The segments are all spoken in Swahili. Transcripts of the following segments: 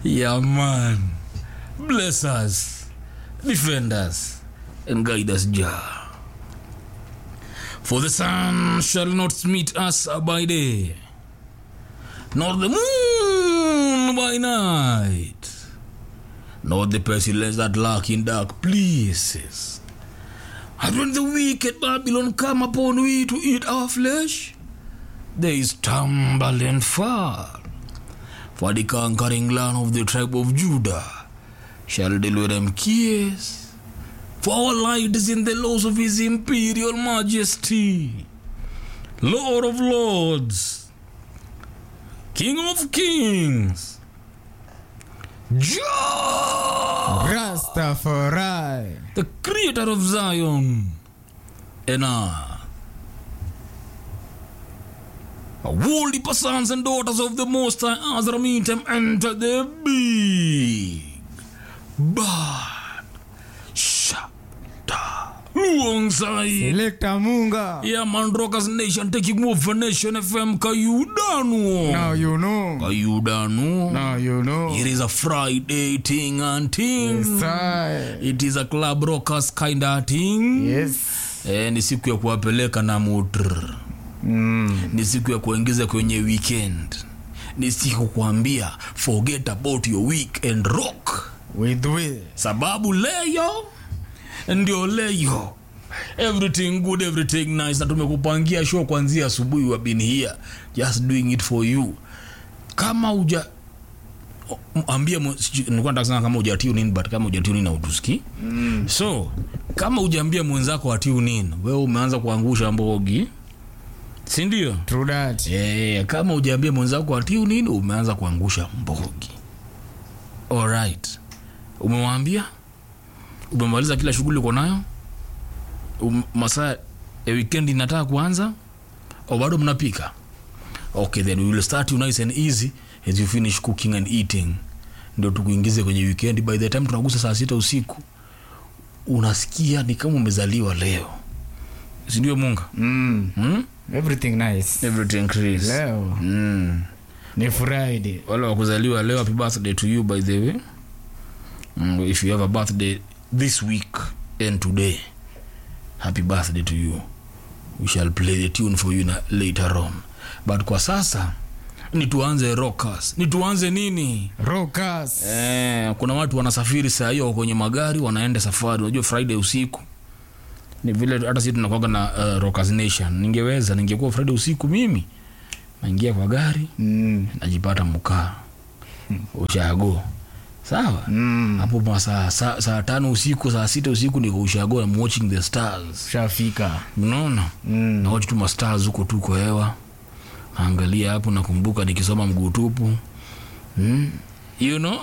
Yeah, man. Bless us, defend us, and guide us, Jah. For the sun shall not meet us by day, nor the moon by night, nor the pestilence that lurk in dark places. And when the wicked Babylon come upon we to eat our flesh, they stumble and fall. For the conquering land of the tribe of Judah shall deliver them kiss. For our light is in the laws of his imperial majesty, Lord of lords, King of kings, Jah, Rastafari. the creator of Zion, and I. Holy sons and daughters of the Most High, Azra meet them enter the big bad shada. Luongsai. Selector Munga. Yeah, man, Rockers Nation taking over Nation FM. Kayudanu. Now you know. Kayudanu. Now you know. It is a Friday thing and thing. Sai. It is a club rockers kind of thing. Yes. Eh, ni siku ya kuwapeleka na mutr Mm. ni siku ya kuingiza kwenye weekend ni siku kuambia forget about your week and rock With we. sababu leyo ndio leyo everything good everything nice na tumekupangia show kuanzia asubuhi wa been here just doing it for you kama uja o- m- ambia mu- siju- nilikuwa nataka kusema kama uja tune in but kama uja tune in hautusikii mm. so kama ujaambia mwenzako wa tune in wewe umeanza kuangusha mbogi si ndio True that. Eh, kama ujaambia mwenzako atiu nini umeanza kuangusha mbogi alright umemwambia umemaliza kila shughuli uko nayo um, masaa ya weekend inataka kuanza au bado mnapika okay then we will start you nice and easy as you finish cooking and eating ndio tukuingize kwenye weekend by the time tunagusa saa sita usiku unasikia ni kama umezaliwa leo sindio munga Mm. hmm? Everything nice. everything Chris. Leo Mm. ni Friday. wale wakuzaliwa leo happy birthday to you by the way mm, if you have a birthday this week and today happy birthday to you we shall play the tune for you na later on but kwa sasa ni tuanze rockers ni tuanze nini Rockers. eh, kuna watu wanasafiri saa hiyo wako kwenye magari wanaenda safari unajua friday usiku ni vile hata sisi tunakwaga na uh, rockers nation ningeweza ningekuwa friday usiku mimi naingia kwa gari Mm. najipata mkaa ushago sawa Mm. hapo masaa saa, saa tano usiku saa sita usiku niko ushago I'm watching the stars Shafika. unaona Mm. nawachi tu mastars huko tu kwa hewa naangalia hapo nakumbuka nikisoma mguu tupu mm. you know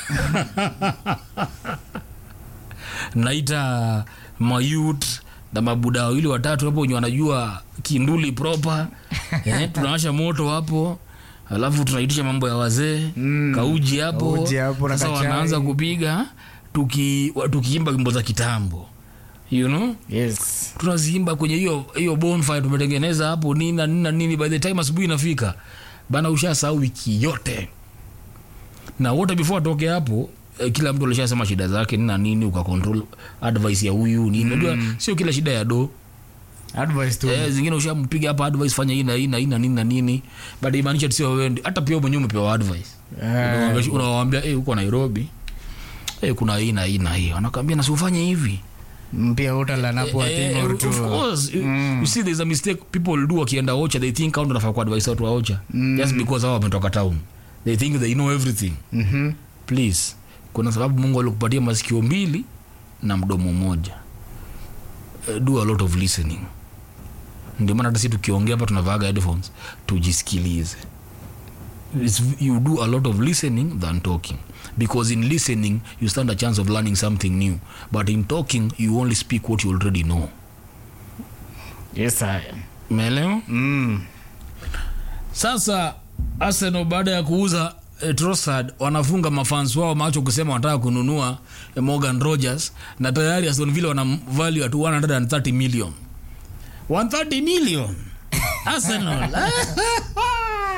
naita mayut na mabuda wawili watatu hapo wenye wanajua kinduli proper eh, tunawasha moto hapo alafu tunaitisha mambo ya wazee Mm. kauji hapo Kauji hapo na sasa kachai. wanaanza kupiga tuki- wa- tukiimba wimbo za kitambo you know Yes. tunaziimba kwenye hiyo hiyo bonfire tumetengeneza hapo nini na nini na nini by the time asubuhi inafika bana ushasahau wiki yote na wote before atoke hapo eh, kila mtu alishasema shida zake nini na nini ukacontrol advice ya huyu nini unajua sio kila shida ya do Advice tu. eh, zingine ushampiga hapa advice fanya hii na hii na hii na nini na nini but imaanisha sio wewe ndi- hata pia wewe mwenyewe umepewa advice Eh, unawaambia eh huko Nairobi eh kuna hii na hii na hii wanakwambia na usifanye hivi Mpia utala napo a Eh, thing or of two. course you- you see there's a mistake people do wakienda ocha they think au ndo nafaa kuadvise watu wa ocha just because hao wametoka town they think they know everything Mhm. please kuna sababu mungu alikupatia masikio mbili na mdomo mmoja uh, do a lot of listening ndio maana hata si tukiongea hapa tunavaaga headphones tujisikilize It's, you do a lot of listening than talking because in listening you stand a chance of learning something new but in talking you only speak what you already know Yes, I. umeelewa Mm. sasa arsenal baada ya kuuza eh, Trossard wanafunga mafans wao macho kusema wanataka kununua eh, Morgan Rogers na tayari Aston Villa wana value at 130 million 130 million Arsenal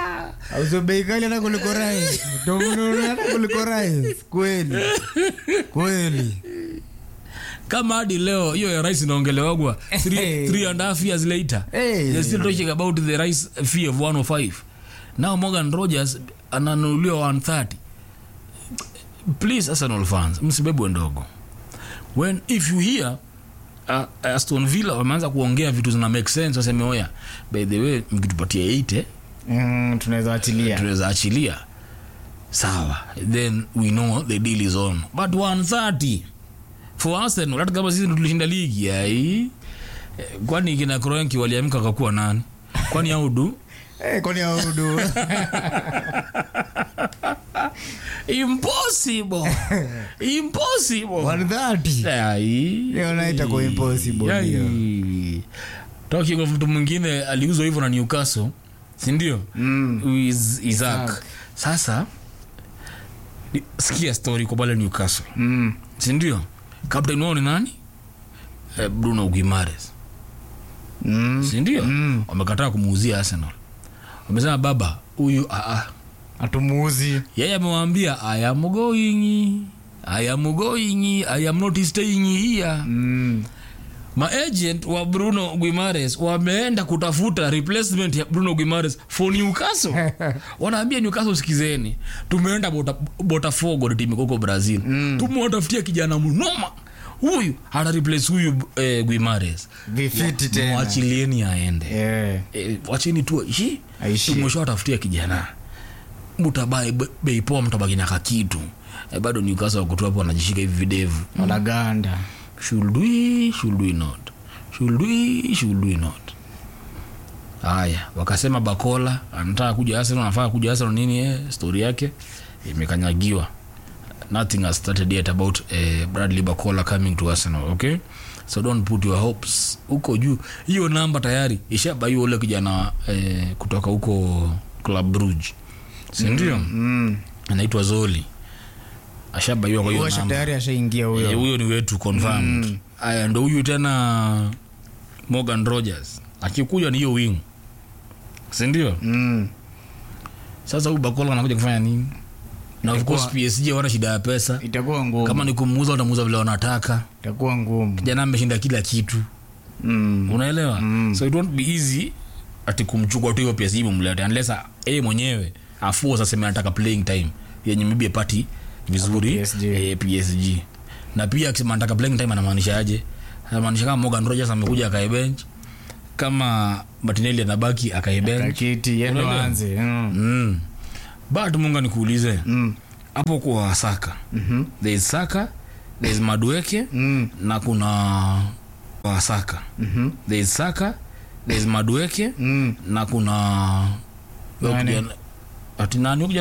auzo bei kali hata kuliko rice Utamununua hata kuliko rice kweli kweli kama hadi leo hiyo ya rice inaongelewagwa three, Hey. three and a half years later Hey. they're still talking about the rice fee of 105 now morgan rogers ananunuliwa 130 please arsenal fans msibebwe ndogo when if you hear uh, aston villa wameanza kuongea vitu zina make sense waseme oya by the way mkitupatia 8 mm, tunaweza achilia tunaweza achilia sawa then we know the deal is on but 130 for arsenal hata kama sisi ndo tulishinda ligi ai eh, kwani kina kroenki waliamka wakakuwa nani kwani audu Eh, kwani audu impossible impossible 130 ai Hiyo naita kwa impossible, Ai. hiyo. talking of mtu mwingine aliuzwa hivyo na newcastle sindio Mm. Is- isaac Isaac. sasa ni- sikia story kwa pale newcastle Mm. sindio captain wao ni nani eh, bruno guimares Mm. sindio Mm. wamekataa kumuuzia arsenal wamesema baba huyu aa hatumuuzi yeye amewaambia i am going i am going i am not staying here mm. maagent wa bruno guimares wameenda kutafuta replacement ya bruno guimares for newcastle wanaambia newcastle sikizeni tumeenda Bota- botafogo ni timu koko brazil mm. tumewatafutia kijana mnoma huyu ana replace huyu eh, guimares vifiti tena mwachilieni aende Eh, eh, wacheni tu aishi Aishi. tumeshawatafutia kijana mutabae be- bei poa mtabaki na kakitu eh, bado newcastle wakutu hapo wanajishika hivi videvu wanaganda should we should we not should we should we not haya wakasema bakola anataka kuja arsenal anafaa kuja arsenal nini eh, story yake imekanyagiwa nothing has started yet about eh, bradley bakola coming to arsenal okay so don't put your hopes huko juu hiyo namba tayari ishabaiwa ule kijana eh, kutoka huko club bruge sindio mm. mm. anaitwa zoli ashabaiwa kwa hiyo Huyo namba tayari ashaingia Eh, huyo huyo ni wetu confirmed aya ndo huyu tena morgan rogers akikuja ni hiyo wing sindio mm. sasa huyu bakola anakuja kufanya nini na of course psg wana shida ya pesa itakuwa ngumu kama ni kumuuza watamuuza vile wanataka itakuwa ngumu jana ameshinda kila kitu mm. unaelewa Mm. so it won't be easy ati kumchukua tu hiyo psg mumlete unless yeye mwenyewe afuo aseme anataka playing time yenye maybe apati vizuri Hapo PSG. eh, psg na pia akisema anataka playing time anamaanisha aje anamaanisha kama morgan rogers amekuja akae bench kama martinelli anabaki akae bench kakiti yendo Unaelewa? anze mm. mm. but munga nikuulize mm. hapo kwa saka Mhm. there is saka there is madueke mm. na kuna wasaka Mhm. there is saka there is madueke mm. na kuna Nani? ati nani huyu